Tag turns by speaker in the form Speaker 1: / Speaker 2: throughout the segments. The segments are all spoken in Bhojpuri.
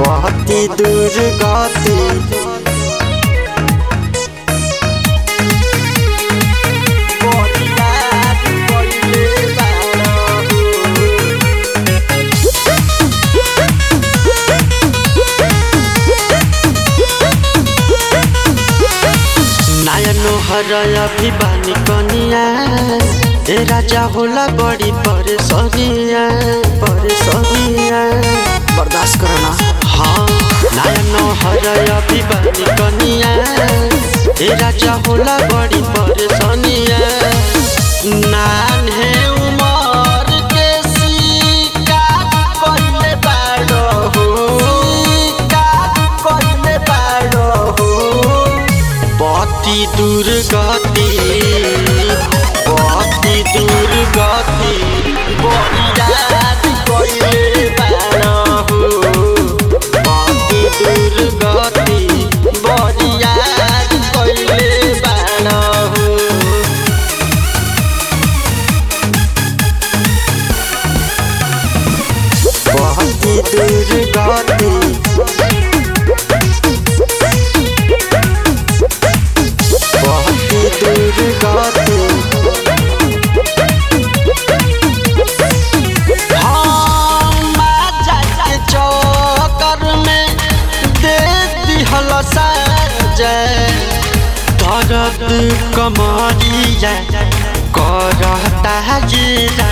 Speaker 1: पति दुर्गति बरियार कइले बारहु नायनो हरय अभिबानी कनिया ए राजा होला बड़ी परेशानिया परेशानिया बर्दाश्त करना हाँ नायनो हरय अभिबानी कनिया ए राजा होला बड़ी परेशानिया नान्हे उमर के शिकार कइले बाड़ो शिकार कइले बाड़ो पति दुर्गति पति दुर्गति बरियात कइले बारहु पति दुर्गति बरियात कइले बारहु पति दुर्गति पति दुर्गति हम जाके चौकर में दे दिहल साजय दर्द कमरिया करता गिरा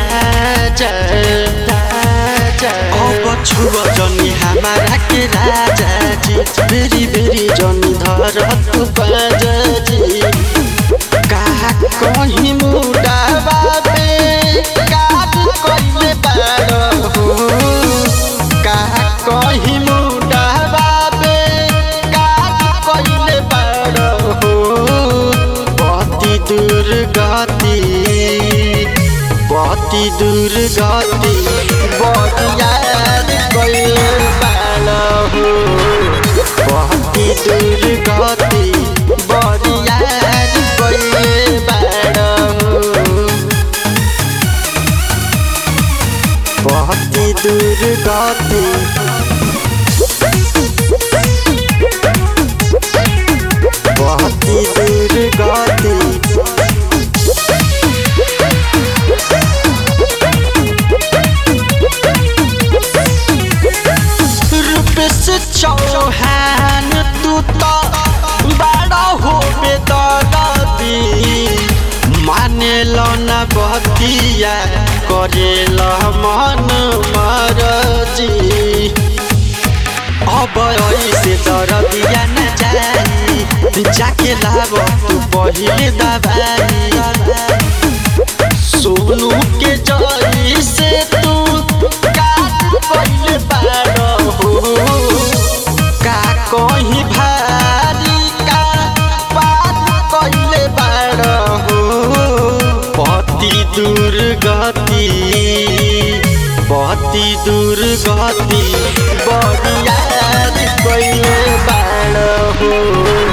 Speaker 1: अब छुआ जनी हमारा के राजा जी बेरी बेरी जनी धर तू बाजा जी कहा कहीं मुड़ा बाबे काट कइले बारहु कहा कहीं मुड़ा बाबे काट कइले बारहु पति दुर्गति पति दुर्गति बरियार कइले बारहु पति दुर्गति बरियार कइले बारहु पति दुर्गति पति दुर्गति रूपेश चौहान तू तो बड़ा हो बेदरदी माने लो न बतिया करे ल मन मरजी अब ऐसे दरदिया न जाई जाके लाब तू पहिले दबाई सोनू के जई से तू काट कइले बारहु का कहीं भारी का बात कइले बारहु पति दुर्गति पति दुर्गति बरियार कइले बारहु